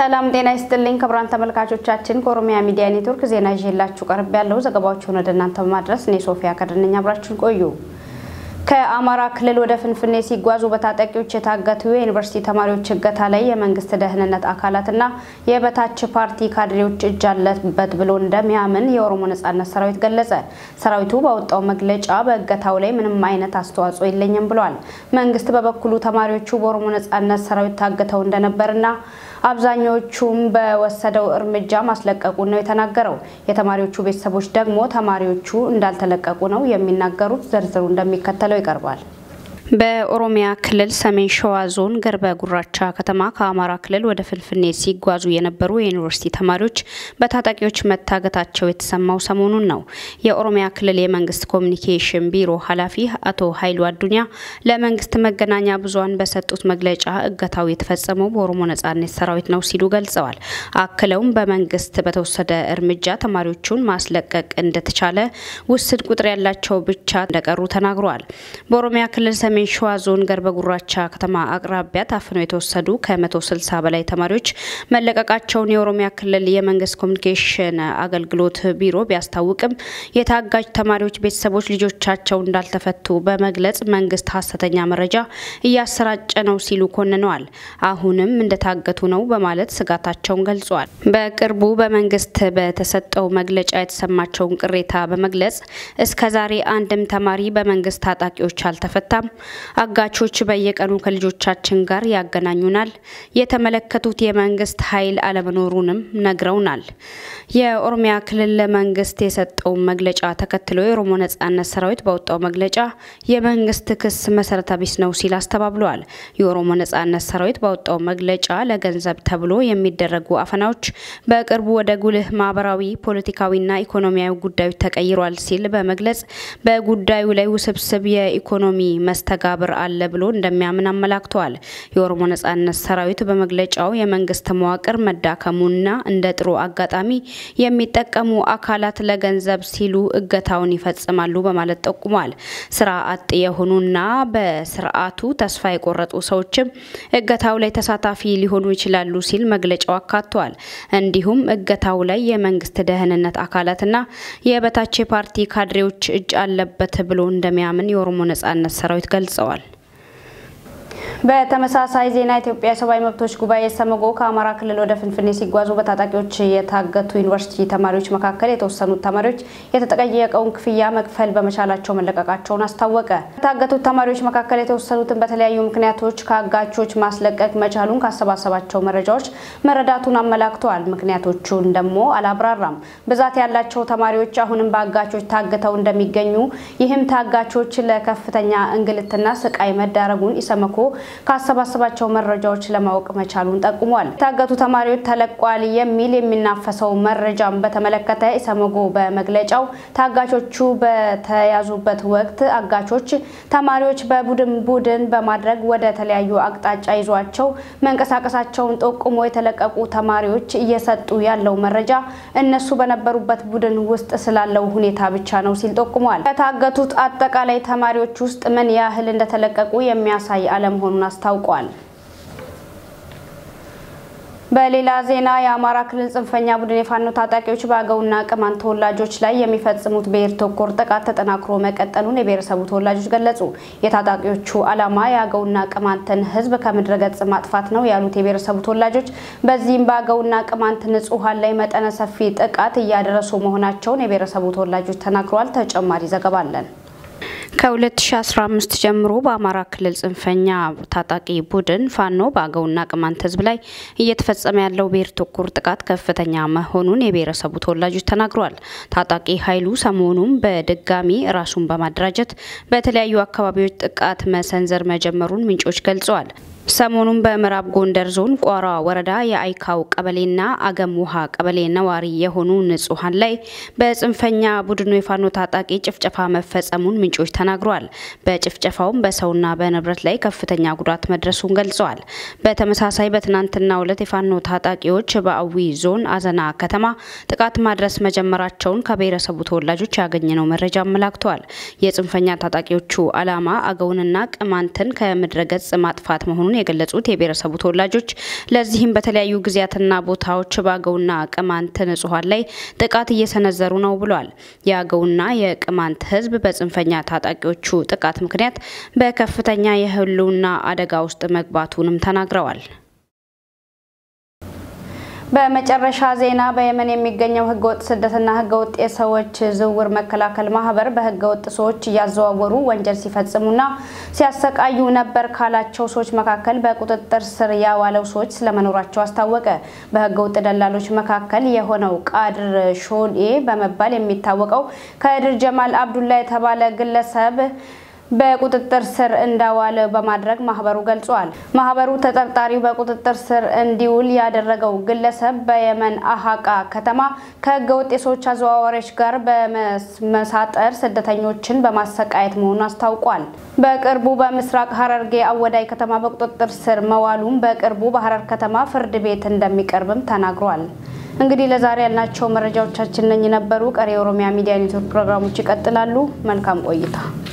ሰላም ጤና ይስጥልኝ ክቡራን ተመልካቾቻችን፣ ከኦሮሚያ ሚዲያ ኔትወርክ ዜና ይዤላችሁ ቀርብ ያለው ዘገባዎችን ወደ እናንተ በማድረስ እኔ ሶፊያ ከድነኛ አብራችሁን ቆዩ። ከአማራ ክልል ወደ ፍንፍኔ ሲጓዙ በታጣቂዎች የታገቱ የዩኒቨርሲቲ ተማሪዎች እገታ ላይ የመንግስት ደህንነት አካላትና የበታች ፓርቲ ካድሬዎች እጅ አለበት ብሎ እንደሚያምን የኦሮሞ ነጻነት ሰራዊት ገለጸ። ሰራዊቱ ባወጣው መግለጫ በእገታው ላይ ምንም አይነት አስተዋጽኦ የለኝም ብሏል። መንግስት በበኩሉ ተማሪዎቹ በኦሮሞ ነጻነት ሰራዊት ታግተው እንደነበርና አብዛኞቹም በወሰደው እርምጃ ማስለቀቁን ነው የተናገረው። የተማሪዎቹ ቤተሰቦች ደግሞ ተማሪዎቹ እንዳልተለቀቁ ነው የሚናገሩት። ዝርዝሩ እንደሚከተለው ይቀርባል። በኦሮሚያ ክልል ሰሜን ሸዋ ዞን ገርበ ጉራቻ ከተማ ከአማራ ክልል ወደ ፍንፍኔ ሲጓዙ የነበሩ የዩኒቨርሲቲ ተማሪዎች በታጣቂዎች መታገታቸው የተሰማው ሰሞኑን ነው። የኦሮሚያ ክልል የመንግስት ኮሚኒኬሽን ቢሮ ኃላፊ አቶ ኃይሉ አዱኛ ለመንግስት መገናኛ ብዙኃን በሰጡት መግለጫ እገታው የተፈጸመው በኦሮሞ ነጻነት ሰራዊት ነው ሲሉ ገልጸዋል። አክለውም በመንግስት በተወሰደ እርምጃ ተማሪዎቹን ማስለቀቅ እንደተቻለ፣ ውስን ቁጥር ያላቸው ብቻ እንደቀሩ ተናግረዋል። በኦሮሚያ ክልል ሰሜን ሸዋ ዞን ገርበ ጉራቻ ከተማ አቅራቢያ ታፍነው የተወሰዱ ከ160 በላይ ተማሪዎች መለቀቃቸውን የኦሮሚያ ክልል የመንግስት ኮሚኒኬሽን አገልግሎት ቢሮ ቢያስታውቅም የታጋጅ ተማሪዎች ቤተሰቦች ልጆቻቸው እንዳልተፈቱ በመግለጽ መንግስት ሀሰተኛ መረጃ እያሰራጨ ነው ሲሉ ኮንነዋል። አሁንም እንደታገቱ ነው በማለት ስጋታቸውን ገልጿል። በቅርቡ በመንግስት በተሰጠው መግለጫ የተሰማቸውን ቅሬታ በመግለጽ እስከዛሬ አንድም ተማሪ በመንግስት ታጣቂዎች አልተፈታም አጋቾች በየቀኑ ከልጆቻችን ጋር ያገናኙናል። የተመለከቱት የመንግስት ኃይል አለመኖሩንም ነግረውናል። የኦሮሚያ ክልል መንግስት የሰጠውን መግለጫ ተከትሎ የኦሮሞ ነጻነት ሰራዊት ባወጣው መግለጫ የመንግስት ክስ መሰረተ ቢስ ነው ሲል አስተባብለዋል። የኦሮሞ ነጻነት ሰራዊት ባወጣው መግለጫ ለገንዘብ ተብሎ የሚደረጉ አፈናዎች በቅርቡ ወደ ጉልህ ማህበራዊ፣ ፖለቲካዊና ኢኮኖሚያዊ ጉዳዮች ተቀይሯል ሲል በመግለጽ በጉዳዩ ላይ ውስብስብ የኢኮኖሚ መስተጋብር አለ ብሎ እንደሚያምን አመላክተዋል። የኦሮሞ ነጻነት ሰራዊት በመግለጫው የመንግስት መዋቅር መዳከሙና እንደ ጥሩ አጋጣሚ የሚጠቀሙ አካላት ለገንዘብ ሲሉ እገታውን ይፈጽማሉ በማለት ጠቁሟል። ስራ አጥ የሆኑና በስርዓቱ ተስፋ የቆረጡ ሰዎችም እገታው ላይ ተሳታፊ ሊሆኑ ይችላሉ ሲል መግለጫው አካቷል። እንዲሁም እገታው ላይ የመንግስት ደህንነት አካላትና የበታች ፓርቲ ካድሬዎች እጅ አለበት ብሎ እንደሚያምን የኦሮሞ ነጻነት ሰራዊት ገልጸዋል። በተመሳሳይ ዜና ኢትዮጵያ የሰብአዊ መብቶች ጉባኤ ሰመጎ ከአማራ ክልል ወደ ፍንፍኔ ሲጓዙ በታጣቂዎች የታገቱ ዩኒቨርሲቲ ተማሪዎች መካከል የተወሰኑት ተማሪዎች የተጠየቀውን ክፍያ መክፈል በመቻላቸው መለቀቃቸውን አስታወቀ። ከታገቱት ተማሪዎች መካከል የተወሰኑትን በተለያዩ ምክንያቶች ከአጋቾች ማስለቀቅ መቻሉን ካሰባሰባቸው መረጃዎች መረዳቱን አመላክተዋል። ምክንያቶቹን ደግሞ አላብራራም። ብዛት ያላቸው ተማሪዎች አሁንም በአጋቾች ታግተው እንደሚገኙ ይህም ታጋቾች ለከፍተኛ እንግልትና ስቃይ መዳረጉን ኢሰመኮ ካሰባሰባቸው መረጃዎች ለማወቅ መቻሉን ጠቁሟል። የታገቱ ተማሪዎች ተለቋል የሚል የሚናፈሰው መረጃም በተመለከተ ኢሰመጎ በመግለጫው ታጋቾቹ በተያዙበት ወቅት አጋቾች ተማሪዎች በቡድን ቡድን በማድረግ ወደ ተለያዩ አቅጣጫ ይዟቸው መንቀሳቀሳቸውን ጠቁሞ የተለቀቁ ተማሪዎች እየሰጡ ያለው መረጃ እነሱ በነበሩበት ቡድን ውስጥ ስላለው ሁኔታ ብቻ ነው ሲል ጠቁሟል። ከታገቱት አጠቃላይ ተማሪዎች ውስጥ ምን ያህል እንደተለቀቁ የሚያሳይ አለመሆኑን አስታውቋል። በሌላ ዜና የአማራ ክልል ጽንፈኛ ቡድን የፋኖ ታጣቂዎች በአገውና ቅማንት ተወላጆች ላይ የሚፈጽሙት ብሔር ተኮር ጥቃት ተጠናክሮ መቀጠሉን የብሔረሰቡ ተወላጆች ገለጹ። የታጣቂዎቹ ዓላማ የአገውና ቅማንትን ሕዝብ ከምድረ ገጽ ማጥፋት ነው ያሉት የብሔረሰቡ ተወላጆች በዚህም በአገውና ቅማንት ንጹሐን ላይ መጠነ ሰፊ ጥቃት እያደረሱ መሆናቸውን የብሔረሰቡ ተወላጆች ተናግረዋል። ተጨማሪ ዘገባ አለን። ከ2015 ጀምሮ በአማራ ክልል ጽንፈኛ ታጣቂ ቡድን ፋኖ በአገውና ቅማንት ህዝብ ላይ እየተፈጸመ ያለው ብሔር ተኮር ጥቃት ከፍተኛ መሆኑን የብሔረሰቡ ተወላጆች ተናግረዋል። ታጣቂ ኃይሉ ሰሞኑን በድጋሚ ራሱን በማደራጀት በተለያዩ አካባቢዎች ጥቃት መሰንዘር መጀመሩን ምንጮች ገልጸዋል። ሰሞኑን በምዕራብ ጎንደር ዞን ቋራ ወረዳ የአይካው ቀበሌና አገም ውሃ ቀበሌ ነዋሪ የሆኑ ንጹሐን ላይ በጽንፈኛ ቡድኑ የፋኖ ታጣቂ ጭፍጨፋ መፈጸሙን ምንጮች ተናግረዋል። በጭፍጨፋውም በሰውና በንብረት ላይ ከፍተኛ ጉዳት መድረሱን ገልጸዋል። በተመሳሳይ በትናንትናው ዕለት የፋኖ ታጣቂዎች በአዊ ዞን አዘና ከተማ ጥቃት ማድረስ መጀመራቸውን ከብሔረሰቡ ተወላጆች ያገኘነው መረጃ አመላክተዋል። የጽንፈኛ ታጣቂዎቹ ዓላማ አገውንና ቅማንትን ከምድረ ገጽ ማጥፋት መሆኑን መሆኑን የገለጹት የብሔረሰቡ ተወላጆች ለዚህም በተለያዩ ጊዜያትና ቦታዎች በአገውና ቅማንት ንጹሐን ላይ ጥቃት እየሰነዘሩ ነው ብሏል። የአገውና የቅማንት ህዝብ በጽንፈኛ ታጣቂዎቹ ጥቃት ምክንያት በከፍተኛ የህልውና አደጋ ውስጥ መግባቱንም ተናግረዋል። በመጨረሻ ዜና በየመን የሚገኘው ህገወጥ ስደትና ህገወጥ የሰዎች ዝውውር መከላከል ማህበር በህገወጥ ሰዎች እያዘዋወሩ ወንጀል ሲፈጽሙና ሲያሰቃዩ ነበር ካላቸው ሰዎች መካከል በቁጥጥር ስር ያዋለው ሰዎች ስለመኖራቸው አስታወቀ። በህገወጥ ደላሎች መካከል የሆነው ቃድር ሾኔ በመባል የሚታወቀው ከድር ጀማል አብዱላ የተባለ ግለሰብ በቁጥጥር ስር እንዳዋለ በማድረግ ማህበሩ ገልጿል። ማህበሩ ተጠርጣሪው በቁጥጥር ስር እንዲውል ያደረገው ግለሰብ በየመን አሃቃ ከተማ ከህገወጥ የሰዎች አዘዋዋሪዎች ጋር በመሳጠር ስደተኞችን በማሰቃየት መሆኑን አስታውቋል። በቅርቡ በምስራቅ ሀረርጌ አወዳይ ከተማ በቁጥጥር ስር መዋሉም በቅርቡ በሀረር ከተማ ፍርድ ቤት እንደሚቀርብም ተናግሯል። እንግዲህ ለዛሬ ያልናቸው መረጃዎቻችን ነኝ ነበሩ። ቀሪ የኦሮሚያ ሚዲያ ኔትወርክ ፕሮግራሞች ይቀጥላሉ። መልካም ቆይታ